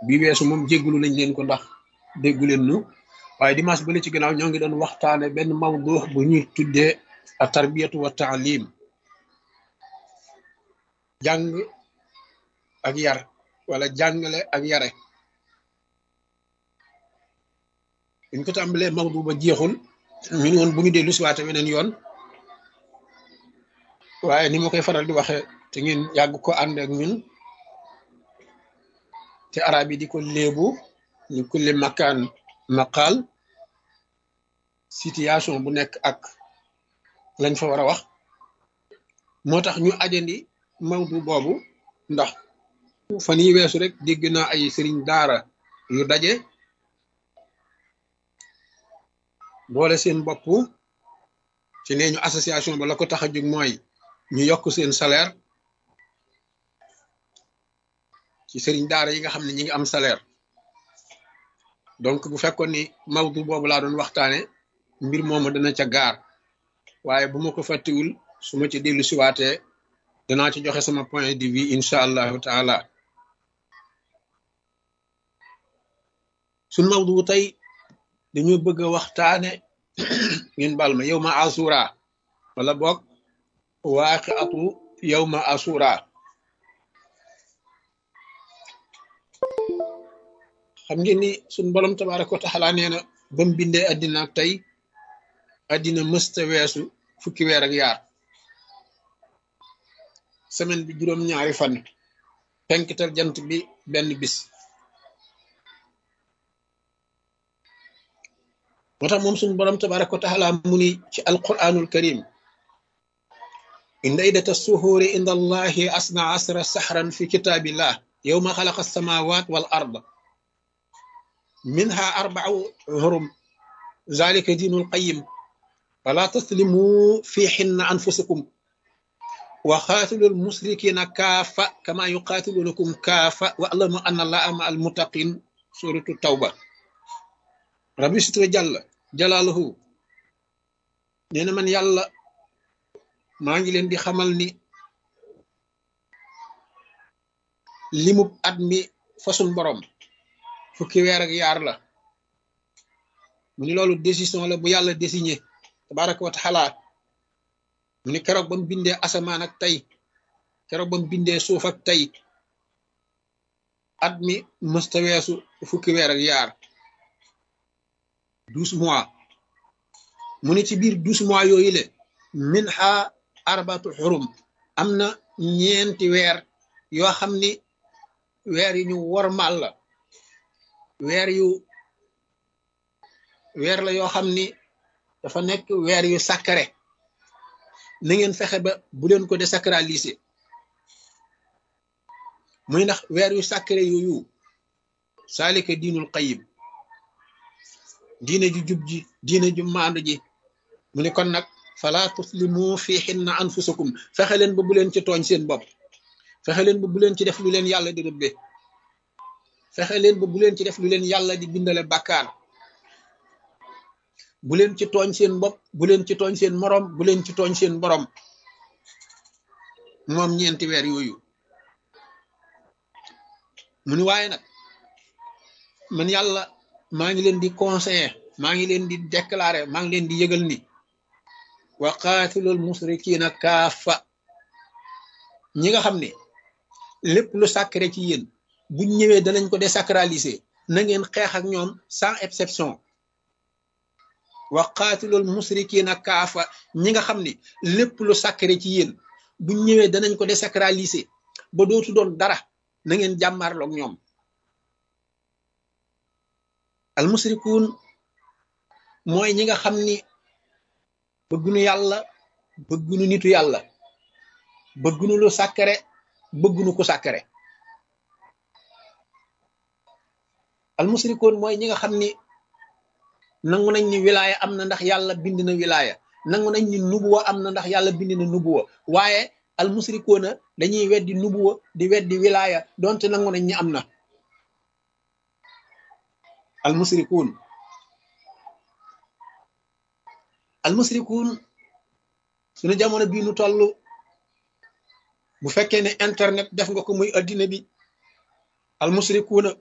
bi weesu moom jéggulu nañ leen ko ndax déggu leen nu waaye dimanche bële ci gannaaw ñoo ngi doon waxtaane benn mawdu bu ñuy tuddee a tarbiyatu wa taalim jàng ak yar wala jàngale ak yare buñ ko tàmbalee mawdu ba jeexul ñu ne woon bu ñu dellu siwaate weneen yoon waaye ni ma koy faral di waxe te ngeen yàgg ko ànd ak ñun te arab yi di ko léebu ñu kulli makaan maqaal situation bu nekk ak lañ fa war a wax moo tax ñu ajandi mawdu boobu ndax fan yi weesu rek dégg naa ay sëriñ daara yu daje boole seen bopp ci nee ñu association ba la ko tax a jóg mooy ñu yokk seen salaire ci sëriñ daara yi nga xam ne ñi ngi am salaire donc bu fekkoon ni mawdu boobu laa doon waxtaane mbir moomu dana ca gaar waaye bu ma ko fàttiwul su ma ci dellu siwaatee danaa ci joxe sama point de vue incha allahu taala suñ mawdu tey dañoo bëgg a waxtaane ngeen bal ma yow ma asura wala boog waaqi atu yow ma asura xam ngeen ni suñ borom tabaraka wa taala nee na ba mu bindee addina ak tey addina mësta weesu fukki weer ak yaar semaine bi juróom-ñaari fan penkital jant bi benn bis moo tax moom suñ borom tabaraka wa taala mu ni ci alquranul karim inda iddata suhuuri inda allahi asna asra sahran fi kitaabillah yowma xalaqa alsamawat wal ard منها أربع هرم ذلك دين القيم فلا تسلموا في حن أنفسكم وقاتلوا المشركين كافة كما يقاتلونكم كافة واعلموا أن الله مع المتقين سورة التوبة ربي ستر جل جلاله نينا من يلا ما نجي لين دي خمال ني limu at mi fasun borom fukki weer ak yaar la mu ni loolu décision la bu yàlla désigné tabaraka wa taala mu ni keroog ba mu bindee asamaan ak tey keroog ba mu bindee suuf ak tey at mi mësta weesu fukki weer ak yaar douze mois mu ni ci biir douze mois yooyu le min ha arbatu xurum am na ñeenti weer yoo xam ni weer yi ñu wormal la weer yu weer la yoo xam ni dafa nekk weer yu sacré na ngeen fexe ba bu leen ko désacraliser muy ndax weer yu sacré yooyu saalika diinul qayim diine ju jub ji diine ju maandu ji mu ne kon nag fala tuslimu fi xinna anfusakum fexe leen ba bu leen ci tooñ seen bopp fexe leen ba bu leen ci def lu leen yàlla di rëbbe fexe leen ba bu leen ci def lu leen yàlla di bindale bàkkaar bu leen ci tooñ seen bopp bu leen ci tooñ seen moroom bu leen ci tooñ seen borom moom ñeenti weer yooyu mu ni waaye nag man yàlla maa ngi leen di conseiller maa ngi leen di déclarer maa ngi leen di yëgal ni wa qaatilul musrikiina kaafa ñi nga xam ne lépp lu sacré ci yéen buñ ñëwee danañ ko désacraliser na ngeen xeex ak ñoom sans exception wa qaatilul musrikiina kaafa ñi nga xam ne lépp lu sacré ci yéen buñ ñëwee danañ ko désacraliser ba dootu doon dara na ngeen jàmmarloog ñoom al musrikuun mooy ñi nga xam ni bëggunu yàlla bëggunu nitu yàlla bëggunu lu sacré bëggunu ku sacré al musrikuun mooy ñi nga xam ni nangu nañ ni wilaaya am na ndax yàlla bind na wilaaya nangu nañ ni nubuwa am na ndax yàlla bind na nubuwa waaye al musrikuuna dañuy weddi nubuwa di weddi wilaaya donte nangu nañ ni am na al musrikuun al musrikuun suñu jamono bii nu toll bu fekkee ne internet def nga ko muy addina bi al musrikuuna